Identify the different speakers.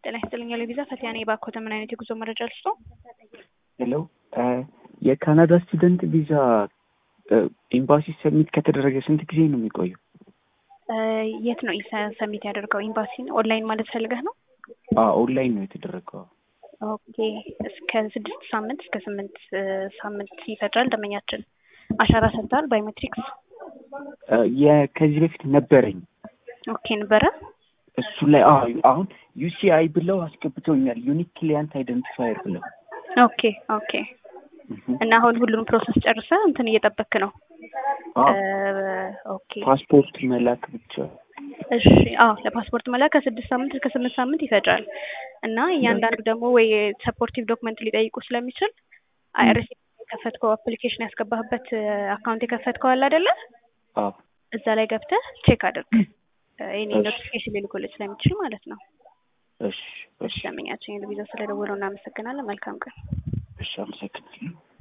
Speaker 1: ጤና ይስጥልኝ ያለ ቪዛ ፈቲያ ነኝ። እባክዎት ምን አይነት የጉዞ መረጃ ልስጦ?
Speaker 2: ሄሎ የካናዳ ስቱደንት ቪዛ ኤምባሲ ሰሚት ከተደረገ ስንት ጊዜ ነው የሚቆየው?
Speaker 1: የት ነው ሰሚት ያደርገው? ኤምባሲ ኦንላይን ማለት ፈልገህ ነው?
Speaker 2: ኦንላይን ነው የተደረገው።
Speaker 1: ኦኬ እስከ ስድስት ሳምንት እስከ ስምንት ሳምንት ይፈጃል። ደመኛችን አሻራ ሰጥተሃል? ባዮሜትሪክስ
Speaker 2: ከዚህ በፊት ነበረኝ።
Speaker 1: ኦኬ ነበረ።
Speaker 2: እሱ ላይ አሁን ዩሲአይ ብለው አስገብተውኛል። ዩኒክ ክሊያንት አይደንቲፋየር ብለው።
Speaker 1: ኦኬ ኦኬ። እና አሁን ሁሉንም ፕሮሰስ ጨርሰህ እንትን እየጠበክ ነው? ኦኬ
Speaker 2: ፓስፖርት መላክ ብቻ።
Speaker 1: እሺ አዎ፣ ለፓስፖርት መላክ ከስድስት ሳምንት እስከ ስምንት ሳምንት ይፈጃል። እና እያንዳንዱ ደግሞ ወይ ሰፖርቲቭ ዶክመንት ሊጠይቁ ስለሚችል አይአርሲ የከፈትከው አፕሊኬሽን ያስገባህበት አካውንት የከፈትከው አለ አይደለ? እዛ ላይ ገብተህ ቼክ አድርግ። ይሄኔ ኖቲፊኬሽን ሊልኩልህ ስለሚችል ማለት ነው።
Speaker 2: እሺ
Speaker 1: እሺ፣ ለምኛችን የቪዛ ስለደወለው እናመሰግናለን። መልካም ቀን።
Speaker 2: እሺ፣ አመሰግናለሁ።